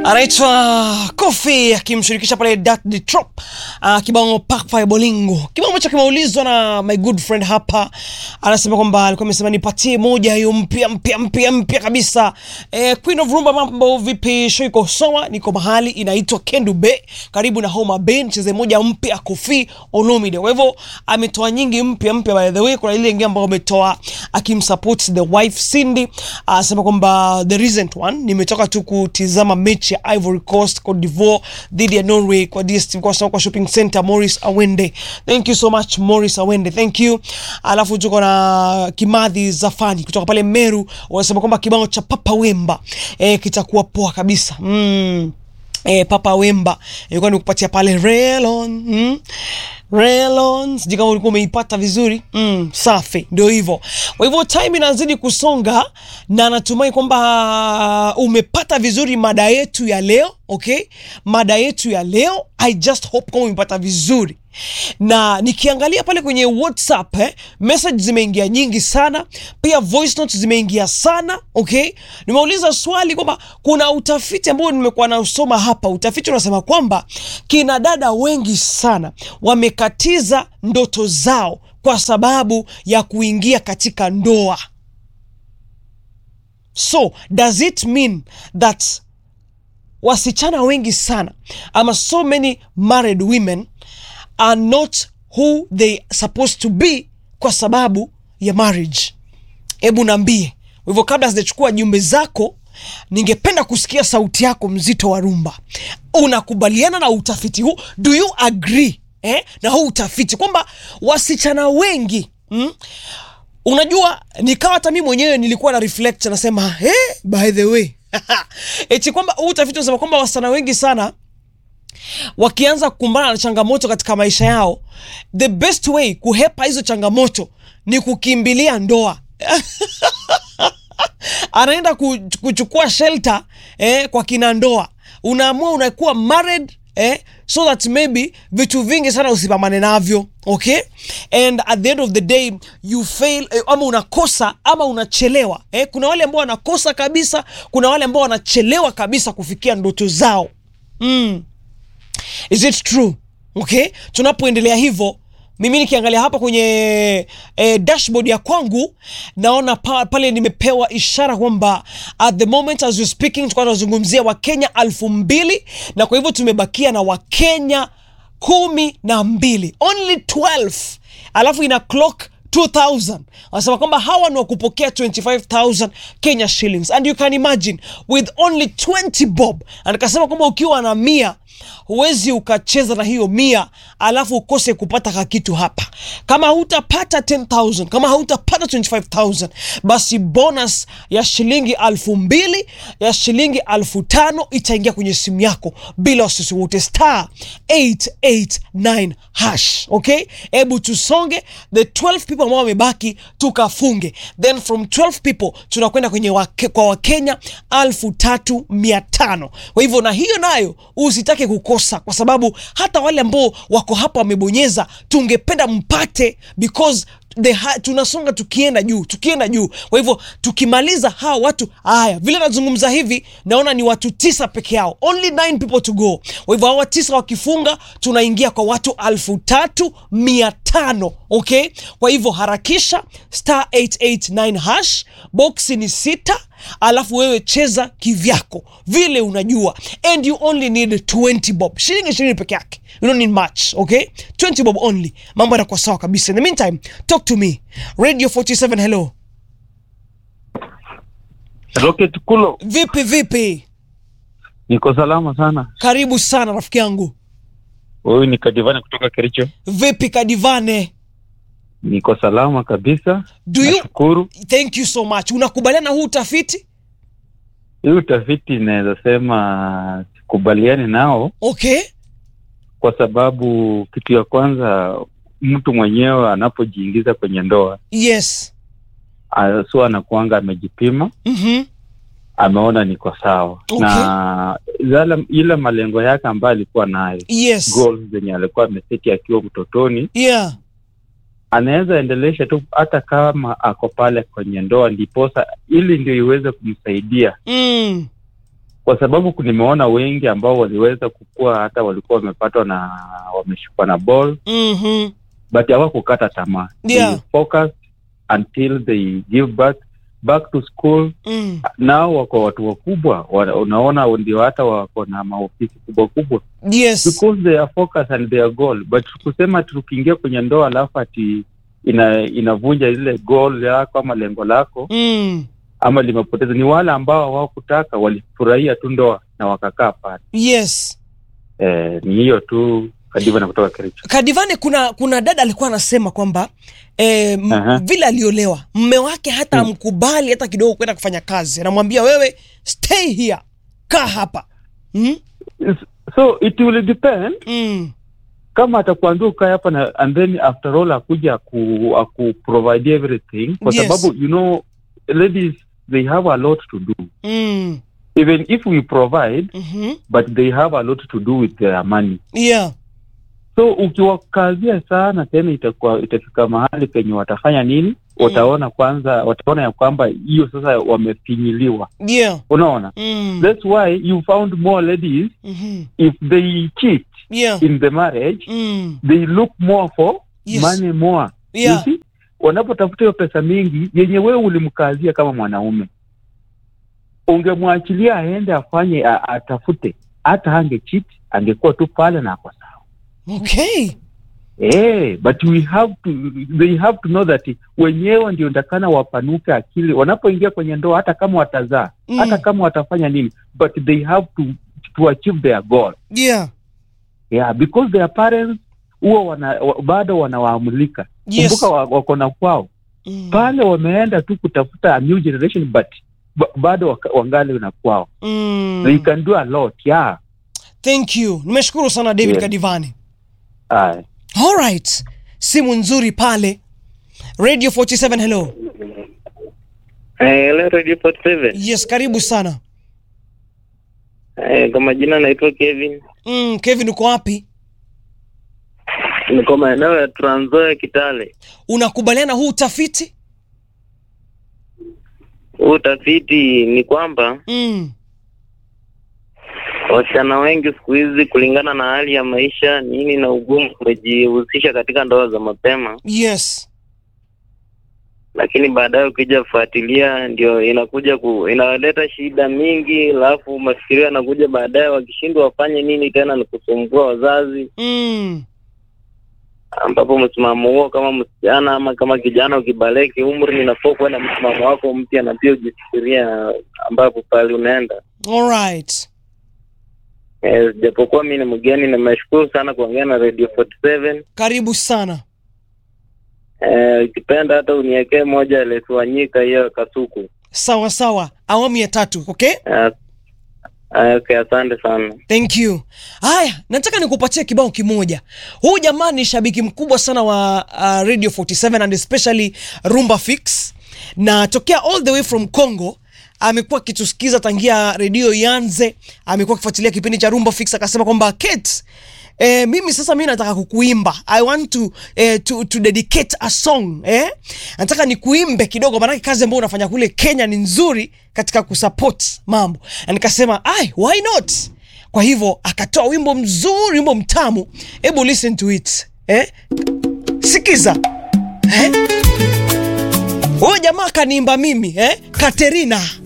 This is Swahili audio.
anaitwa Kofi akimshirikisha pale Dat the Trop uh, kibao Pakpa Bolingo, kibao ambacho kimeulizwa na my good friend hapa. Anasema kwamba alikuwa amesema nipatie moja hiyo mpya mpya mpya mpya kabisa. Eh, Queen of Rumba, mambo vipi? Show iko sawa, niko mahali inaitwa Kendu Bay karibu na Homa Bay, nicheze moja mpya Kofi Olomide. Kwa hivyo ametoa nyingi mpya mpya, by the way, kuna ile ingine ambayo ametoa akimsupport the wife Cindy, anasema kwamba the recent one, nimetoka tu kutizama mechi ya Ivory Coast Cote d'Ivoire dhidi ya Norway kwa DStv kwa sababu kwa shopping center. Morris Awende, thank you so much Morris Awende, thank you. Alafu tuko na Kimadhi Zafani kutoka pale Meru, wanasema kwamba kibao cha Papa Wemba eh, kitakuwa poa kabisa mm. Eh, Papa Wemba ilikuwa ni kupatia pale Relon mm. Relon, sijui kama ulikuwa umeipata vizuri mm, safi, ndio hivyo. Kwa hivyo time inazidi kusonga na natumai kwamba umepata vizuri mada yetu ya leo okay? Mada yetu ya leo I just hope kama umepata vizuri na nikiangalia pale kwenye WhatsApp eh, message zimeingia nyingi sana, pia voice notes zimeingia sana okay. Nimeuliza swali kwamba kuna utafiti ambao nimekuwa nausoma hapa. Utafiti unasema kwamba kina dada wengi sana wamekatiza ndoto zao kwa sababu ya kuingia katika ndoa. So does it mean that wasichana wengi sana ama so many married women are not who they supposed to be kwa sababu ya marriage. Hebu naambie hivyo. Kabla sijachukua jumbe zako, ningependa kusikia sauti yako mzito wa rumba. Unakubaliana na utafiti huu? Do you agree eh, na huu utafiti kwamba wasichana wengi mm, unajua nikawa hata mi mwenyewe nilikuwa na reflect nasema hey, by the way eti kwamba huu utafiti unasema kwamba wasichana wengi sana wakianza kukumbana na changamoto katika maisha yao, the best way kuhepa hizo changamoto ni kukimbilia ndoa. Anaenda kuchukua shelter eh, kwa kina ndoa. Unaamua unakuwa married eh, so that maybe vitu vingi sana usipambane navyo okay, and at the end of the day you fail eh, ama unakosa ama unachelewa eh. Kuna wale ambao wanakosa kabisa, kuna wale ambao wanachelewa kabisa kufikia ndoto zao mm. Is it true? Okay, tunapoendelea hivyo, mimi nikiangalia hapa kwenye eh, dashboard ya kwangu naona pa, pale nimepewa ishara kwamba at the moment as we speaking tulikuwa tunazungumzia Wakenya alfu mbili na kwa hivyo tumebakia na Wakenya kumi na mbili only 12 alafu ina clock 2000 wanasema kwamba hawa ni wa kupokea 25000 Kenya shillings and you can imagine with only 20 bob, and akasema kwamba ukiwa na mia huwezi ukacheza na hiyo mia alafu ukose kupata kakitu hapa. Kama hutapata 10000 kama hautapata 25000 basi bonus ya shilingi alfu mbili ya shilingi alfu tano itaingia kwenye simu yako bila wasiwasi wote, star 889 hash. Okay, hebu tusonge the 12 people ambao wamebaki tukafunge, then from 12 people tunakwenda kwenye wake, kwa Wakenya alfu tatu mia tano. Kwa hivyo na hiyo nayo usitake kukosa, kwa sababu hata wale ambao wako hapa wamebonyeza, tungependa mpate because the tunasonga tukienda juu tukienda juu. Kwa hivyo tukimaliza hawa watu haya, vile nazungumza hivi, naona ni watu tisa peke yao, only nine people to go. Kwa hivyo hawa tisa wakifunga, tunaingia kwa watu alfu tatu mia tano. Okay, kwa hivyo harakisha star 889 hash, boxi ni sita alafu wewe cheza kivyako vile unajua, and you only need 20 bob, shilingi ishirini peke yake, you don't need much okay, 20 bob only, mambo yanakuwa sawa kabisa. In the meantime talk to me Radio 47, hello. Rocket Kulo, Vipi vipi? niko salama sana. Karibu sana rafiki yangu. Huyu ni Kadivani kutoka Kericho. Vipi Kadivane? Niko salama kabisa, Do you nashukuru. thank you so much. Unakubaliana huu utafiti? Hii utafiti inaweza sema sikubaliani nao, Okay. kwa sababu kitu ya kwanza, mtu mwenyewe anapojiingiza kwenye ndoa Yes. ah, so anakuanga amejipima, Mhm. ameona niko sawa Okay. na zala, ile malengo yake ambayo alikuwa nayo Yes. goals zenye alikuwa ameseti akiwa mtotoni Yeah. anaweza endelesha tu hata kama ako pale kwenye ndoa, ndiposa ili ndio iweze kumsaidia Mm. kwa sababu nimeona wengi ambao waliweza kukua hata walikuwa wamepatwa na wameshikwa na ball Mhm. but hawakukata tamaa Yeah. they focused until they give back back to school Mm. nao wako watu wakubwa wa- unaona ndio hata wako na maofisi kubwa kubwa Yes. because they are focused and their goal but kusema tukiingia kwenye ndoa alafu ati ina inavunja ile goal yako ama lengo lako Mm. ama limepoteza ni wale ambao hawakutaka walifurahia tu ndoa na wakakaa pale Yes. eh, ni hiyo tu kadiva na kutoka Kericho Kadivane, kuna kuna dada alikuwa anasema kwamba eh, m- Aha. vile aliolewa mme wake hata Mm. amkubali hata kidogo kwenda kufanya kazi, anamwambia wewe stay here, kaa hapa mm? so it will depend Mm. kama atakuambia ukae hapa na and then after all akuja aku, aku provide everything kwa Yes. sababu you know ladies they have a lot to do Mm. even if we provide Mhm. but they have a lot to do with their money Yeah. so ukiwakazia sana tena itakuwa itafika mahali penye watafanya nini wataona kwanza wataona ya kwamba hiyo sasa wamefinyiliwa Yeah. unaona Mm. that's why you found more ladies Mhm. if they cheat Yeah. in the marriage Mm. they look more for Yes. money more Yeah. You see? wanapotafuta hiyo pesa mingi yenye wewe ulimkazia kama mwanaume ungemwachilia aende afanye a- atafute hata ange cheat angekuwa tu pale na ako sawa Okay. Eh, but we have to they have to know that wenyewe ndio ndakana wapanuke akili wanapoingia kwenye ndoa hata kama watazaa Mm. hata kama watafanya nini but they have to to achieve their goal Yeah. yeah because their parents huwa wana, wa, bado wanawaamulika Yes. kumbuka wa- wako na kwao Mm. pale wameenda tu kutafuta a new generation but ba- bado waka- wangali na kwao Mm. they can do a lot yeah Thank you. Nimeshukuru sana David Yeah. Kadivani. Aye. All right. Simu nzuri pale. Radio 47 hello. Eh, Hello Radio 47. Yes, karibu sana. Eh, kwa majina naitwa Kevin. Mm, Kevin uko wapi? Niko maeneo ya Trans Nzoia Kitale. Unakubaliana huu utafiti? Huu utafiti ni kwamba Mm. wasichana wengi siku hizi kulingana na hali ya maisha nini na ugumu wamejihusisha katika ndoa za mapema, Yes. lakini baadaye ukija kufuatilia ndio inakuja ku, inaleta shida mingi, alafu mafikirio yanakuja baadaye, wakishindwa wafanye nini tena ni kusumbua wazazi, Mm. ambapo msimamo huo kama msichana ama kama kijana ukibaleki umri, inafaa kuwa na msimamo wako mpya na pia ujifikiria ambapo pale unaenda. All right. Eh, japokuwa mi ni mgeni, nimeshukuru sana kuongea na Radio 47. Karibu sana. Eh, ukipenda hata uniwekee moja alituanyika hiyo kasuku. Sawa sawa. Awamu ya tatu, okay? Eh, eh, okay, asante sana. Thank you. Haya, nataka nikupatie kibao kimoja. Huyu jamaa ni shabiki mkubwa sana wa uh, Radio 47 and especially Rumba Fix, na tokea all the way from Congo amekuwa akitusikiza tangia redio ianze, amekuwa akifuatilia kipindi cha Rumba Fix, akasema kwamba Kate, Eh, mimi sasa mimi nataka kukuimba I want to, eh, to, to dedicate a song eh? Nataka nikuimbe kidogo, maanake kazi ambayo unafanya kule Kenya ni nzuri katika kusupport mambo, na nikasema ai, why not? Kwa hivyo akatoa wimbo mzuri, wimbo mtamu. Hebu listen to it eh? Sikiza eh? Huyo jamaa kaniimba mimi eh? Katerina